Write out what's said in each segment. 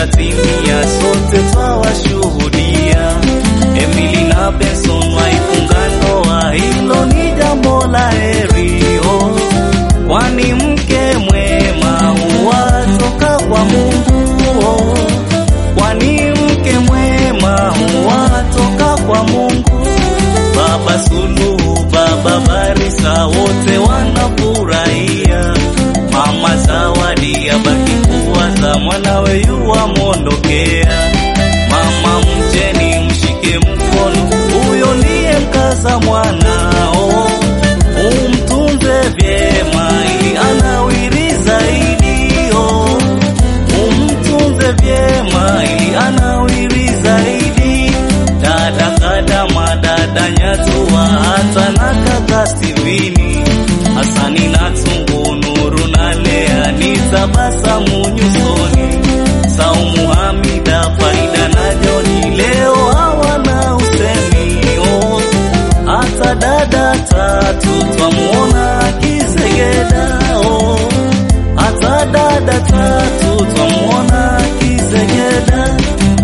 itatimia, sote twawashuhudia. Emily na Benson waifunga ndoa, hilo ni jambo la heri oh. Kwani mke mwema huwatoka kwa Mungu oh. Kwani mke mwema huwatoka kwa Mungu. Baba Suluhu, Baba Barisa, wote wanafurahia. Mama Zawadi abaki kuwaza mwanawe yuwamwondokea. Mama mjeni, mshike mkono, huyo ndiye mkaza mwanao, umtunze vyema ili anawiri zaidi oh. Umtunze vyema ili anawiri zaidi. Dada Kadama, dada Nyatua, hata na kaka Stevini, Hasani na Tungu, Nuru na Lea, ni tabasamu nyusoni. Saumu, Hamida, Faida na Joni, leo hawana usemi oh. Hata dada tatu twamuona akizegeda oh. Hata dada tatu twamuona akizegeda.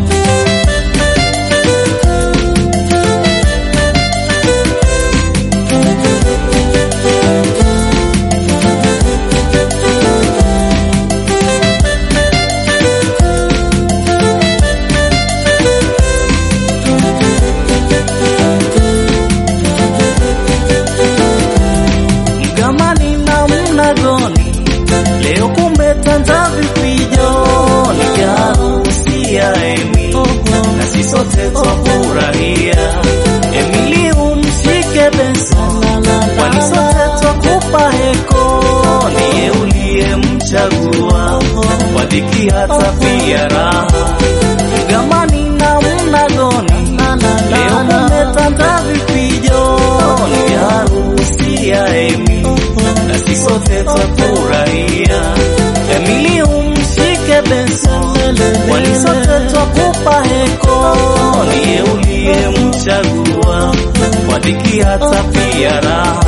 Mgamani na mnagoni, leo kumetanza vifijo, ni harusi ya Emi na sisi sote twafurahia. Emili umshike Benson, kwani sote twakupa heko, niye uliyemchagua kwa dhiki hata pia raha. Mgamani na mnagoni, leo kumetanza vifijo, ni harusi ya Emi na sisi sote twafurahia. Emili umshike Benson, kwani sote twakupa heko, niye uliyemchagua kwa dhiki hata pia raha.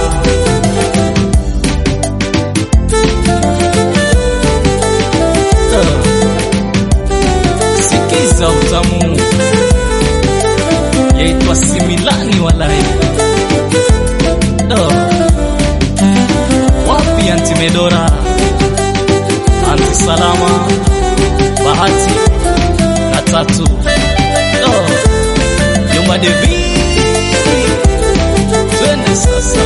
Sikiza utamu yaitwa Similani walai oh. Wapi anti Medora, anti Salama, Bahati na Tatu oh. Jomba Devi, twende sasa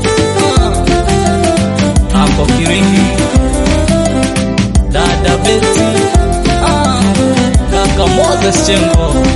ah. Anko Kiringi, dada Beti ah. Kaka Moses Chengo